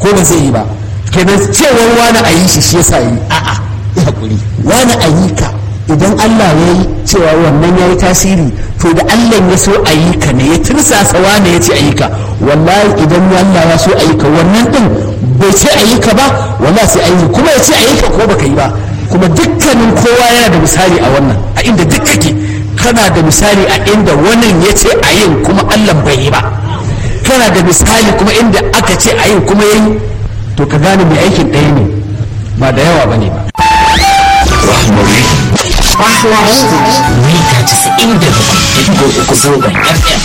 ko ba zai yi ba kenan cewar wani a yi shi shi yasa yi a'a ya hakuri wani a yi ka idan Allah ya yi cewa wannan ya yi tasiri to da Allah ya so a yi ka ne ya tirsasa wani ya ce a yi ka wallahi idan Allah ya so a yi ka wannan din bai ce a yi ka ba wallahi sai a yi kuma ya ce a yi ka ko baka yi ba kuma dukkanin kowa yana da misali a wannan a inda duk kake kana da misali a inda wannan ya ce a yin kuma Allah bai yi ba kana da misali kuma inda aka ce a yin kuma yayi to ka gane mai aikin ɗaya ne ba da yawa bane ba Rahmari. Mita casa'in da bakwai uku zangon FM.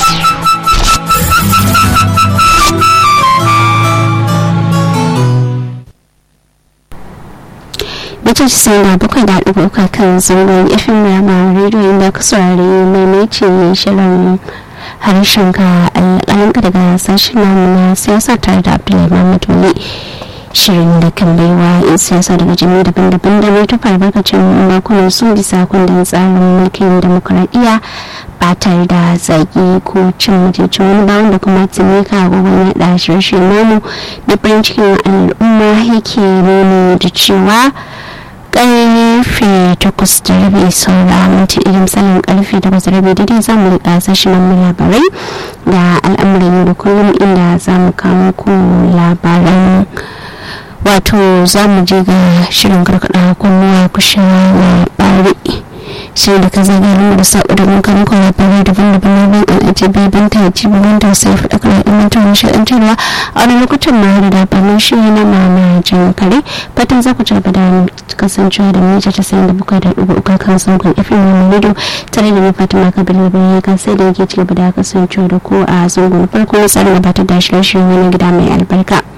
Mita casa'in da bakwai da ɗigo uku kan zangon FM Rama Radio inda ka saurari maimaitin shirin harshen ka alƙalanka daga sashen namu na siyasa tare da Abdullahi Muhammad Wali. shirin da kan baiwa 'yan siyasa daga jami'ai daban-daban da mai tufa albarkacin makonan sun bisa kundin tsarin mulkin demokuraɗiyya ba tare da zagi ko cin mutuncin wani ba wanda kuma tuni ka agogon yaɗa shirye namu na farin cikin al'umma yake nuni da cewa karfe takwas da rabi saura minti irin misalin karfe takwas da rabi daidai za mu riƙa sashen labarai da al'amuran yau da kullum inda za mu kawo ku labaran wato za mu je ga shirin karkada kunnuwa kushin labari shirin da ka zagaye da sabu da mun kama kuma labarai daban-daban na ban al'ajabi ban ta yaci ban ta sai faɗa kan ilmantar nishaɗantarwa a wani lokutan ma da labarin shiri na mama jan kare fatan za ku ci gaba da kasancewa da mita ta sayan da bukai da ɗugu uku kan saukan ifin wani rido tare da ni fatima kabiru bayan kan sai da yake ci gaba da kasancewa da ku a zangon farko na tsarin gabatar da shirye-shiryen wani gida mai albarka.